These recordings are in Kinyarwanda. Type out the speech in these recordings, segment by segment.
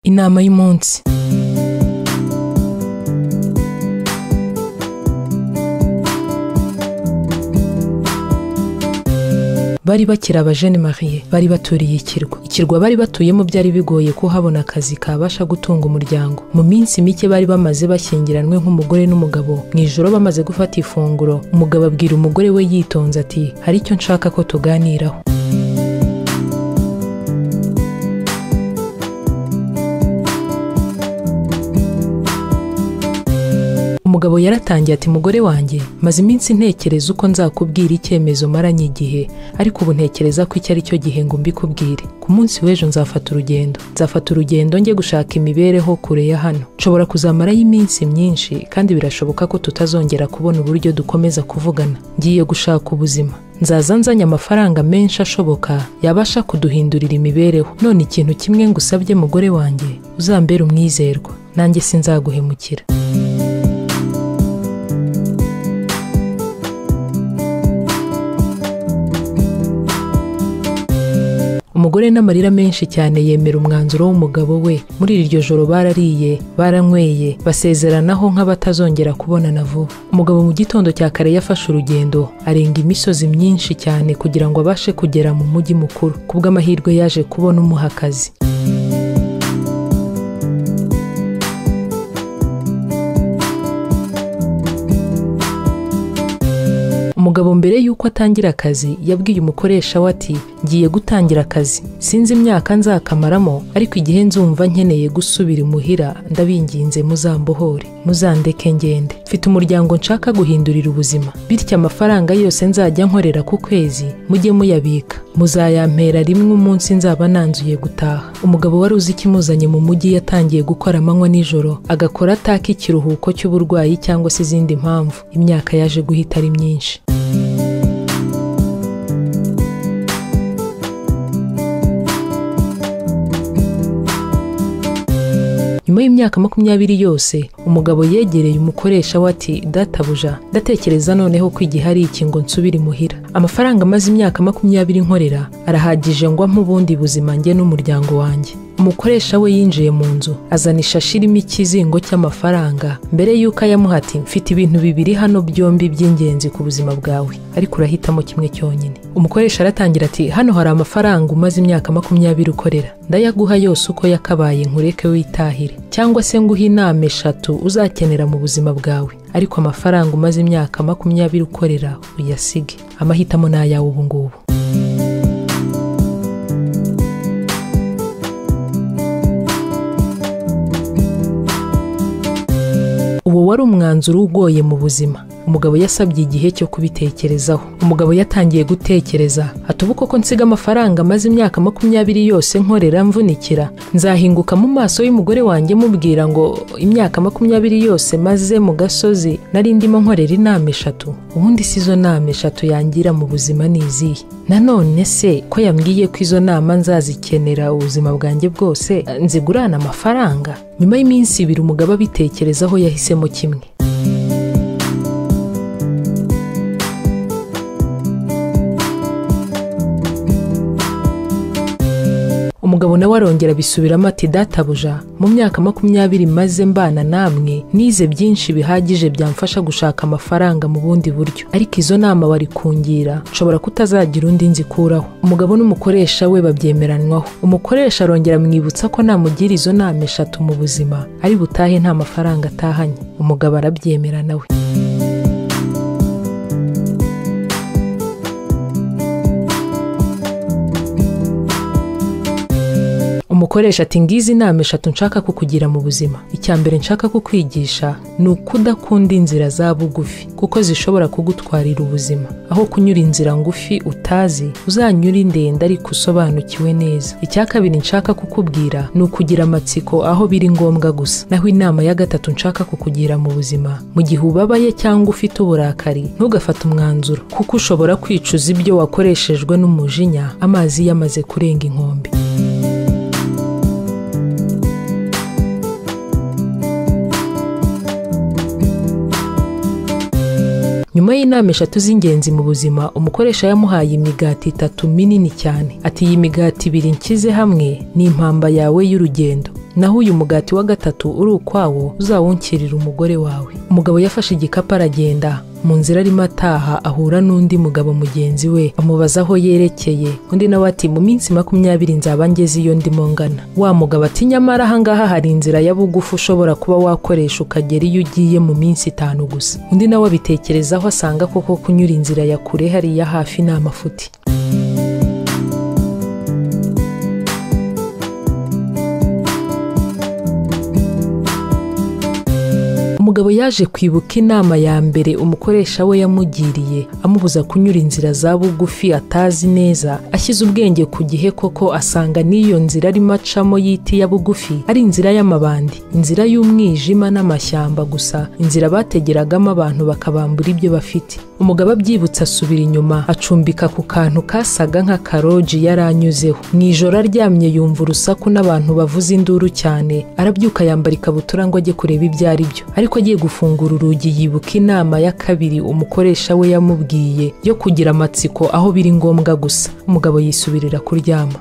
inama y'umunsi bari bakiri abajene marie bari baturiye ikirwa ikirwa bari batuyemo byari bigoye ko habona akazi kabasha gutunga umuryango mu minsi mike bari bamaze bashyingiranwe nk'umugore n'umugabo mu ijoro bamaze gufata ifunguro umugabo abwira umugore we yitonze ati hari icyo nshaka ko tuganiraho umugabo yaratangiye ati mugore wanjye maze iminsi ntekereza uko nzakubwira icyemezo maranye igihe ariko ubu ntekereza ko icyo ari cyo gihe ngo mbikubwire ku munsi w'ejo nzafata urugendo nzafata urugendo njye gushaka imibereho kure ya hano nshobora kuzamarayo iminsi myinshi kandi birashoboka ko tutazongera kubona uburyo dukomeza kuvugana ngiye gushaka ubuzima nzaza nzanye amafaranga menshi ashoboka yabasha kuduhindurira imibereho none ikintu kimwe ngusabye mugore wanjye uzambere umwizerwa nanjye sinzaguhemukira umugore n'amarira menshi cyane yemera umwanzuro w'umugabo we muri iryo joro barariye baranyweye basezeranaho nk'abatazongera kubonana vuba umugabo mu gitondo cya kare yafashe urugendo arenga imisozi myinshi cyane kugira ngo abashe kugera mu mujyi mukuru kubw'amahirwe yaje kubona umuha akazi umugabo mbere y'uko atangira akazi yabwiye umukoresha we ati ngiye gutangira akazi sinzi imyaka nzakamaramo ariko igihe nzumva nkeneye gusubira imuhira ndabinginze muzambohore muzandeke ngende mfite umuryango nshaka guhindurira ubuzima bityo amafaranga yose nzajya nkorera ku kwezi mujye muyabika muzayampera rimwe umunsi nzaba nanzuye gutaha umugabo wari uzi ikimuzanye mu mujyi yatangiye gukora amanywa nijoro agakora ataka ikiruhuko cy'uburwayi cyangwa se izindi mpamvu imyaka yaje guhita ari myinshi nyuma y'imyaka makumyabiri yose umugabo yegereye umukoresha we ati databuja ndatekereza noneho ko igihe ari iki ngo nsubire imuhira amafaranga amaze imyaka makumyabiri nkorera arahagije ngo ampe ubundi buzima njye n'umuryango wanjye umukoresha we yinjiye mu nzu azana ishashi irimo ikizingo cy'amafaranga mbere y'uko ayamuha ati mfite ibintu bibiri hano byombi by'ingenzi ku buzima bwawe ariko urahitamo kimwe cyonyine umukoresha aratangira ati hano hari amafaranga umaze imyaka makumyabiri ukorera ndayaguha yose uko yakabaye nkureke witahire cyangwa se nguhe inama eshatu uzakenera mu buzima bwawe ariko amafaranga umaze imyaka makumyabiri ukorera uyasige amahitamo ni ayawe ubu ngubu uwo wari umwanzuro ugoye mu buzima umugabo yasabye igihe cyo kubitekerezaho umugabo yatangiye gutekereza atuba koko nsiga amafaranga amaze imyaka makumyabiri yose nkorera mvunikira nzahinguka mu maso y'umugore wanjye mubwira ngo imyaka makumyabiri yose maze mu gasozi nari ndimo nkorera inama eshatu ubundi si izo nama eshatu yangira mu buzima ni izihe nanone se ko yambwiye ko izo nama nzazikenera ubuzima bwanjye bwose nzigurana amafaranga nyuma y'iminsi ibiri umugabo abitekerezaho yahisemo kimwe umugabo nawe arongera bisubiramo ati databuja mu myaka makumyabiri maze mbana namwe nize byinshi bihagije byamfasha gushaka amafaranga mu bundi buryo ariko izo nama barikungira nshobora kutazagira undi nzikuraho umugabo n'umukoresha we babyemeranywaho umukoresha arongera amwibutsa ko namugira izo nama eshatu mu buzima ari butahe nta mafaranga atahanye umugabo arabyemera nawe umukoresha ati ngizi inama eshatu nshaka kukugira mu buzima icya mbere nshaka kukwigisha ni uko udakunda inzira za bugufi kuko zishobora kugutwarira ubuzima aho kunyura inzira ngufi utazi uzanyura indende ariko usobanukiwe neza icya kabiri nshaka kukubwira ni ukugira amatsiko aho biri ngombwa gusa naho inama ya gatatu nshaka kukugira mu buzima mu gihe ubabaye cyangwa ufite uburakari ntugafate umwanzuro kuko ushobora kwicuza ibyo wakoreshejwe n'umujinya amazi yamaze kurenga inkombe nyuma y'inama eshatu z'ingenzi mu buzima umukoresha yamuhaye imigati itatu minini cyane ati iyi migati ibiri nshyize hamwe ni impamba yawe y'urugendo naho uyu mugati wa gatatu uri ukwawo uzawunkirira umugore wawe umugabo yafashe igikapu aragenda mu nzira arimo ataha ahura n'undi mugabo mugenzi we amubaza aho yerekeye undi nawe ati mu minsi makumyabiri nzaba ngeze iyo ndimo ngana wa mugabo ati nyamara ahangaha hari inzira ya bugufi ushobora kuba wakoresha ukagera iyo ugiye mu minsi itanu gusa undi nawe abitekerezaho asanga koko kunyura inzira ya kure hariya hafi ni amafuti umugabo yaje kwibuka inama ya mbere umukoresha we yamugiriye amubuza kunyura inzira za bugufi atazi neza ashyize ubwenge ku gihe koko asanga n'iyo nzira arimo acamo y'iti ya bugufi ari inzira y'amabandi inzira y'umwijima n'amashyamba gusa inzira bategeragamo abantu bakabambura ibyo bafite umugabo abyibutse asubira inyuma acumbika ku kantu kasaga nka karoji yari anyuzeho mu ijoro aryamye yumva urusaku n'abantu bavuza induru cyane arabyuka yambara ikabutura ngo ajye kureba ibyo ari byo ariko agiye gufungura urugi yibuka inama ya kabiri umukoresha we yamubwiye yo kugira amatsiko aho biri ngombwa gusa umugabo yisubirira kuryama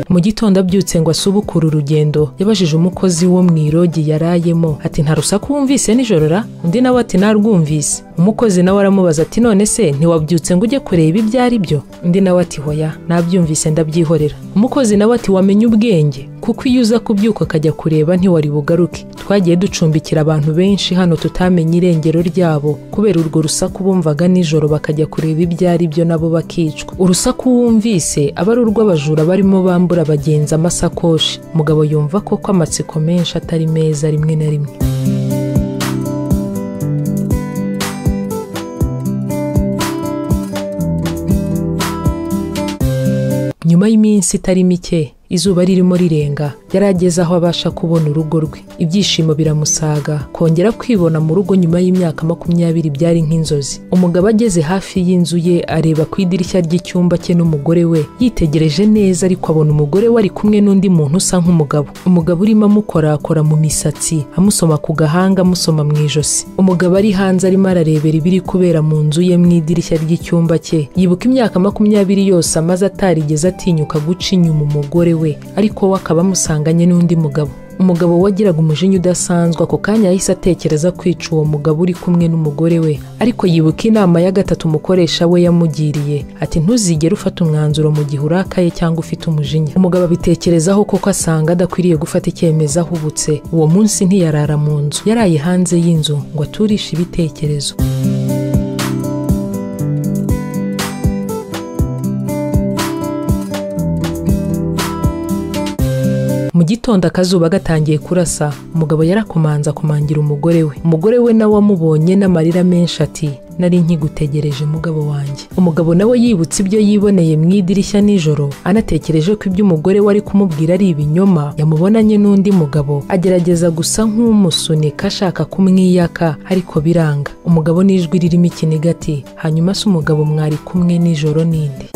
mu gitondo abyutse ngo asubukure urugendo yabajije umukozi wo mu irogi yarayemo ati nta rusaku wumvise nijoro ra undi nawe ati narwumvise umukozi nawe aramubaza ati none se ntiwabyutse ngo ujye kureba ibyo ari byo undi nawe ati hoya nabyumvise ndabyihorera umukozi nawe ati wamenye ubwenge kuko iyo uza kubyuka akajya kureba ntiwari bugaruke twagiye ducumbikira abantu benshi hano tutamenye irengero ryabo kubera urwo rusaku bumvaga nijoro bakajya kureba ibyo ari byo nabo bakicwa urusaku wumvise aba ari urw'abajura barimo bambura abagenzi amasakoshi umugabo yumva koko amatsiko menshi atari meza rimwe na rimwe nyuma y'iminsi itari mike izuba ririmo rirenga yari ageze aho abasha kubona urugo rwe ibyishimo biramusaga kongera kwibona mu rugo nyuma y'imyaka makumyabiri byari nk'inzozi umugabo ageze hafi y'inzu ye areba ku idirishya ry'icyumba cye n'umugore we yitegereje neza ariko abona umugore we ari kumwe n'undi muntu usa nk'umugabo umugabo urimo amukorakora mu misatsi amusoma ku gahanga amusoma mu ijosi umugabo ari hanze arimo ararebera ibiri kubera mu nzu ye mu idirishya ry'icyumba cye yibuka imyaka makumyabiri yose amaze atarigeze atinyuka guca inyuma umugore we ariko we akaba amusanganye n'undi mugabo umugabo wagiraga umujinya udasanzwe ako kanya yahise atekereza kwica uwo mugabo uri kumwe n'umugore we ariko yibuka inama ya gatatu umukoresha we yamugiriye ati ntuzigere ufata umwanzuro mu gihe urakaye cyangwa ufite umujinya umugabo abitekerezaho koko asanga adakwiriye gufata icyemezo ahubutse uwo munsi ntiyarara mu nzu yaraye hanze y'inzu ngo aturishe ibitekerezo mu gitondo akazuba gatangiye kurasa umugabo yarakomanza akumangira umugore we umugore we nawe amubonye n'amarira menshi ati nari nkigutegereje mugabo wanjye umugabo nawe yibutse ibyo yiboneye mu idirishya nijoro anatekereje ko ibyo umugore we ari kumubwira ari ibinyoma yamubonanye n'undi mugabo agerageza gusa nk'umusunika ashaka kumwiyaka ariko biranga umugabo n'ijwi ririmo ikiniga ati hanyuma se umugabo mwari kumwe nijoro ninde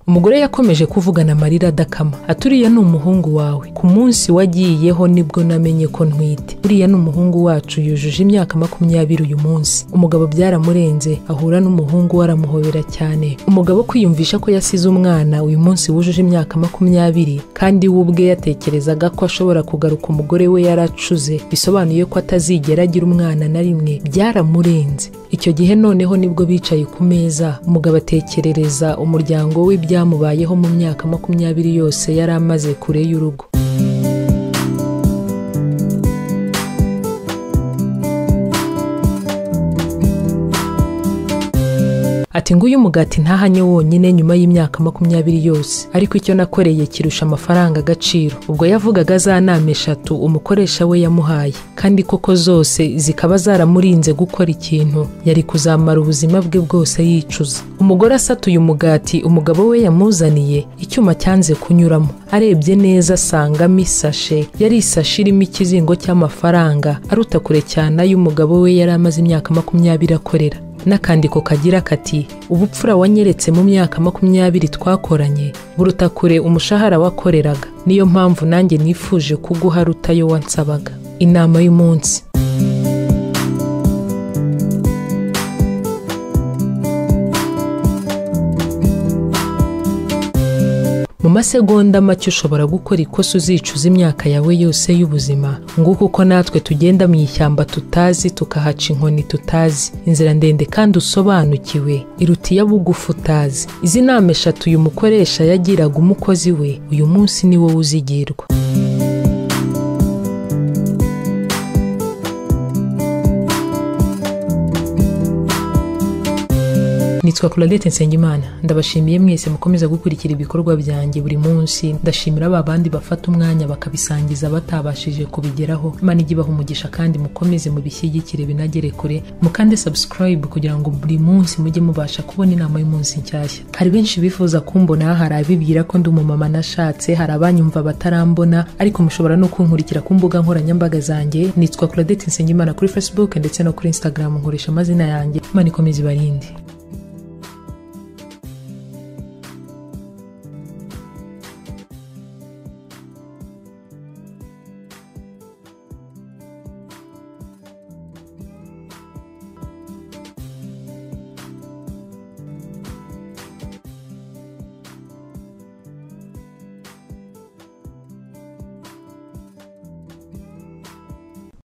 umugore yakomeje kuvugana amarira adakama aturiya ni umuhungu wawe ku munsi wagiyeho nibwo namenye ko ntwite uriya ni umuhungu wacu yujuje imyaka makumyabiri uyu munsi umugabo byaramurenze ahura n'umuhungu we aramuhobera cyane umugabo kwiyumvisha ko yasize umwana uyu munsi wujuje imyaka makumyabiri kandi we ubwe yatekerezaga ko ashobora kugaruka umugore we yaracuze bisobanuye ko atazigera agira umwana na rimwe byaramurenze icyo gihe noneho nibwo bicaye ku meza umugabo atekerereza umuryango we ibyamubayeho mu myaka makumyabiri yose yari amaze kure y'urugo ati nguyu umugati ntahanye wonyine nyuma y'imyaka makumyabiri yose ariko icyo nakoreye kirusha amafaranga agaciro ubwo yavugaga za nama eshatu umukoresha we yamuhaye kandi koko zose zikaba zaramurinze gukora ikintu yari kuzamara ubuzima bwe bwose yicuza umugore asatuye umugati umugabo we yamuzaniye icyuma cyanze kunyuramo arebye neza asangamo isashe yari isashe irimo ikizingo cy'amafaranga aruta kure cyane ay'umugabo we yari amaze imyaka makumyabiri akorera n'akandiko kagira kati ubupfura wanyeretse mu myaka makumyabiri twakoranye buruta kure umushahara wakoreraga niyo mpamvu nanjye nifuje kuguha rutayo wansabaga inama y'umunsi mu masegonda make ushobora gukora ikosa uzicuza imyaka yawe yose y'ubuzima nguko uko natwe tugenda mu ishyamba tutazi tukahaca inkoni tutazi inzira ndende kandi usobanukiwe iruta iya bugufi utazi izi nama eshatu uyu mukoresha yagiraga umukozi we uyu munsi ni wowe uzigirwa nitwa Claudette Nsengimana ndabashimiye mwese mukomeza gukurikira ibikorwa byanjye buri munsi ndashimira ba bandi bafata umwanya bakabisangiza batabashije kubigeraho imana ijye ibaha umugisha kandi mukomeze mubishyigikire binagere kure mukande subscribe kugira ngo buri munsi mujye mubasha kubona inama y'umunsi nshyashya hari benshi bifuza kumbona hari abibwira ko ndi umumama nashatse hari abanyumva batarambona ariko mushobora no kunkurikira ku mbuga nkoranyambaga zanjye nitwa Claudette Nsengimana kuri Facebook ndetse no kuri Instagram nkoresha amazina yanjye imana ikomeze ibarinde